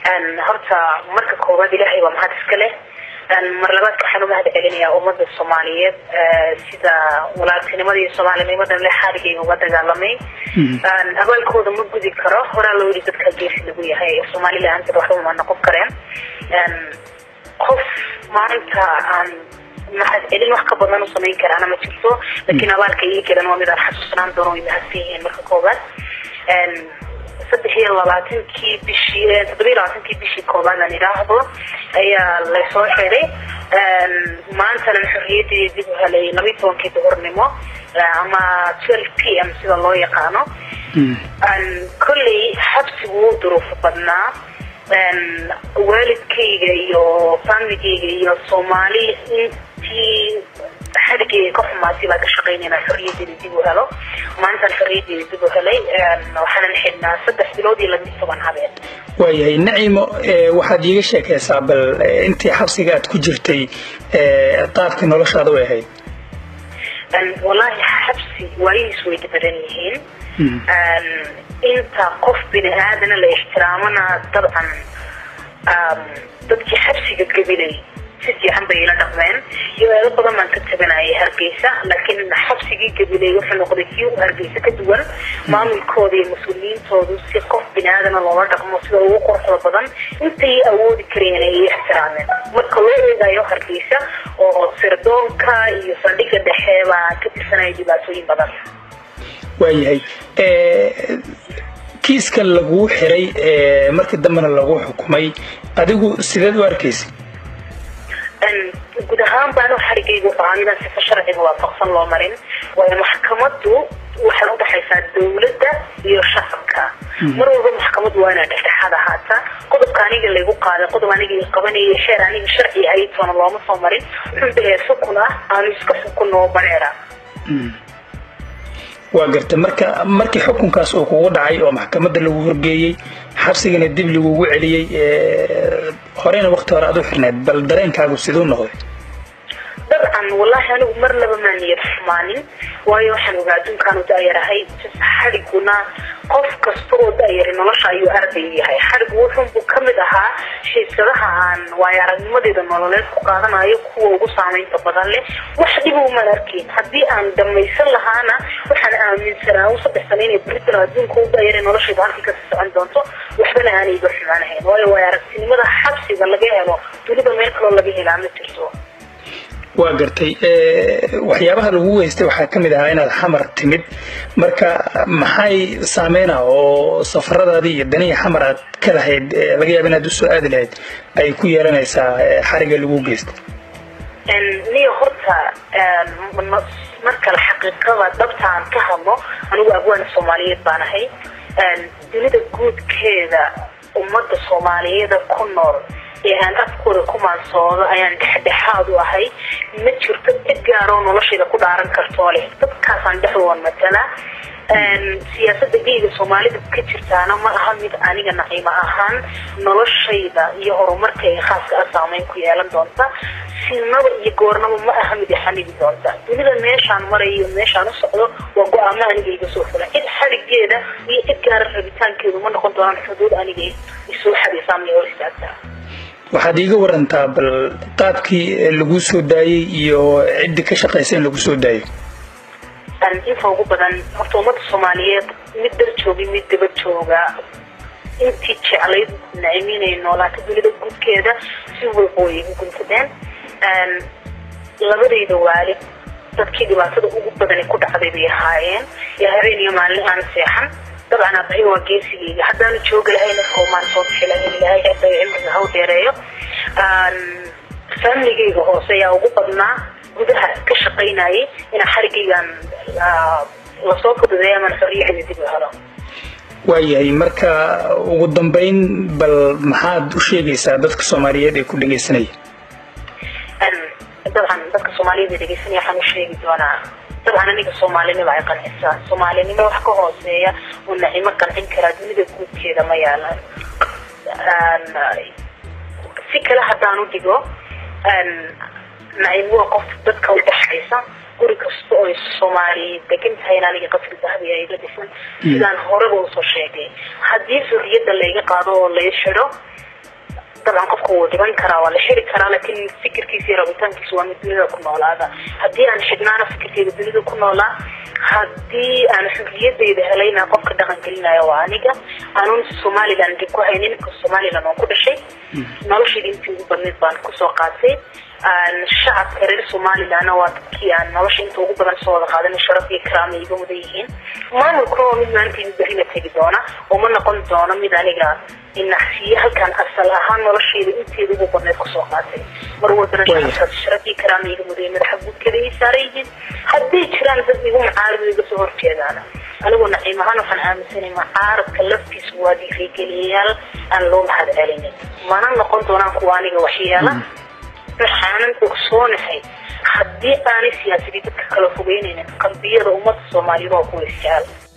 horta marka koowaad ilaahay waa mahad iska leh mar labaadka waxaan umahad celinayaa ummada soomaaliyeed sida walaaltinimada iyo soomaalinimada le xaaligayga uga dagaalamay abaalkooda ma gudi karo horaa loo yidhi dadka geesi lagu yahay somalilaanta waxba ma noqon kareen qof maanta aan mahad celin wax ka badan u samayn karaana ma jirto laakiin abaalka ii galan waa mid aan xasuusnaan doono way mahadsan yihiin marka koobaad saddex iyo labaatankii bishii toddoba iyo labaatankii bishii koobaad aan idhaahdo ayaa lasoo xiray maantana xorriyadii dib u helay labayo tobankii duhurnimo ama twelve p m sida loo yaqaano kolley xabsigu wuu duruufo badnaa waalidkayga iyo faamigayga iyo soomaali intii xaligeyga ka xumaatay baa ka shaqaynayna xorriyadeeda dib u helo maantaan xorriyadeeda dib u helay waxaanan xidhnaa saddex bilood iyo labiyo toban habeen waayahay nacimo waxaad iiga sheekaysaa bal intii xabsiga aad ku jirtay qaabkii noloshaada way ahayd wallaahi xabsi waayihiis way badan yihiin inta qof bini aadana la ixtiraamana dabcan dadkii xabsiga gabilay si fiican bay ila dhaqmeen iyo-eelo badan baan ka tabanayay hargeysa laakiin xabsigii gabiley wuxuu noqday kii u hargeysa ka duwan maamulkooda iyo mas-uuliyiintoodu si qof bini aadana loola dhaqmo sida ugu quruxda badan intay awoodi kareen ay ixtiraameen marka loo eegayo hargeysa oo sirdoonka iyo saldhigga dhexe baa ka tirsanaya dhibaatooyin badan waayahay kiiska laguu xiray markii dambena lagu xukumay adigu sideed u arkaysa guud ahaan baanu xarigayga wuxuu ahaa midaan sifa sharciga waafaqsan loo marin waayo maxkamadu waxay udhaxaysaa dawladda iyo shacabka mar walba maxkamadu waa inaa dhexdhexaad ahaata qodobka aniga laygu qaaday qodob aniga i qabanaya sheer aniga sharci ahaytoona looma soo marin wuxuu dhahay xukun ah aanu iska xukunno bareera waa garta marka markii xukunkaas uu kugu dhacay oo maxkamadda lagu horgeeyey xabsigana dib lagugu celiyey horeyna wakti hore aad u xirneed bal dareenkaagu siduu noqday dabcan wallahi anigu mar laba maa niyad xumaanin waayo waxaan ogaa adduunkaanu da-yarahay xadhiguna qof kasta oo da-yari nolosha ayuu arday yahay xadhigu wuxunbuu kamid ahaa shiisadaha aan waayo aragnimadeeda nololeed ku qaadanayo kuwa ugu saamaynta badan leh wax dhiba umaan arkayn haddii aan dhamaysan lahaana waxaan aaminsanaa u saddex sano inay britain adduunka u da-yara noloshayda halkii kasii socon doonto waxbana aanay iga xumaanahayn waayo waayo aragtinimada xabsiga laga helo dunida meel kaloo laga helaa ma jirto waa gartay waxyaabaha lagu weystay waxaa ka mid ahaa inaad xamar timid marka maxay saameyna oo safaradaadii iyo danihii xamar aad ka lahayd laga yaaba inaad usoo aadi lahayd ay ku yeelanaysaa xariga lagu geystay niyo horta markale xaqiiqada dhabta aan ka hadlo anigu abwaana soomaaliyeed baan ahay dunida guudkeeda ummada soomaaliyeeda ku nool ee aan afkooda ku maansoodo ayaan dhexdhexaad u ahay ma jirto cid gaaroo noloshayda ku dhaaran kartoo leh dadkaasaan dhexdoon matala siyaasada geyga soomaalida ka jirtaana ma aha mid aniga naciimo ahaan noloshayda iyo horumarkayga khaaska a saameyn ku yeelan doonta sinaba iyo goornaba ma aha mid ixanigi doonta dunida meeshaan marayo iyo meeshaan u socdo waa go-aamo aniga iga soo fula cid xadhigeeda iyo cid gaara rabitaankeedu ma noqon doonaan xuduud aniga isoo xadisaamay hor istaagtaa waxaad iiga warantaa bal qaabkii lagu soo daayey iyo ciddii ka shaqaysa in lagu soo daayo inta ugu badan horta ummada soomaaliyeed mid dar jooga mid daba jooga intii jeclayd naciminay noolaata dunida guudkeeda si walba way igu guntadeen labadayda waalid dadkii dhibaatada ugu badani ku dhacday bay ahaayeen yaa habeen iyo maalin aan seexan dabcan abahay waa geesigeyga haddaanu jooga lahayn maan soo bixi lahayn ilahay hadday cimriga haw dheereeyo faamiligeyga hoose ayaa ugu badnaa gudaha ka shaqaynayay inaa xarigaygan lasoo fududeeya aman xorriyahayda dib u helo waayahay marka ugu dambeyn bal maxaad u sheegaysaa dadka soomaaliyeed ee ku dhegaysanaya dabcan dadka soomaaliyeed ee dhegeysanaya waxaan u sheegi doonaa dabcan aniga soomaalinimo ay qancisaa soomaalinimo wax ka hooseeya oo nacimo qancin karaa dunida guudkeeda ma yaalan si kale haddaan u dhigo nacimo waa qof dadka udhexaysa guri kasta oo soomaali degan tahayna aniga qasri dahabi iga dhisan sidaan horeba usoo sheegay haddii xurriyadda layga qaado oo lay xidho dabcan qofka wuu dhiban karaa waa la xiri karaa laakiin fikirkiisa iyo rabitaankiisa waa mid dunida ku noolaada haddii aan xidhnaana fikirkeyga dunida ku noolaa haddii aan xurriyadayda helayna qofka dhaqan gelinaya waa aniga aanun somaliland dib ku haynin ninka somaliland waan ku dhashay noloshayda intii ugu badnayd baan kusoo qaatay shacabka reer somalilandna waa dadkii aan nolosha inta ugu badan soo wada qaadan sharaf iyo karaama iga mudan yihiin maamulkuna waa mid maantayda berrina tegi doona oo ma noqon doono mid aniga inaxsiye halkaan asal ahaan noloshayda inteeda ugu badnayd kusoo qaatay mar walbana shacabkaas sharaf iyo karaama iga mudan madaxa guudkeeda ay saaran yihiin hadday jiraan dad igu macaarid iga soo horjeedaana anigoo naciim ahaan waxaan aaminsanay macaaradka laftiisa waa dhiirigeliyayaal aan loo mahad celinin mana noqon doonaan kuwa aniga waxyeela waxaanan ogsoonahay haddii aanay siyaasadii dadka kala fogeynaynin qalbiyada ummadda soomaaliyeed waa kuwa isjecel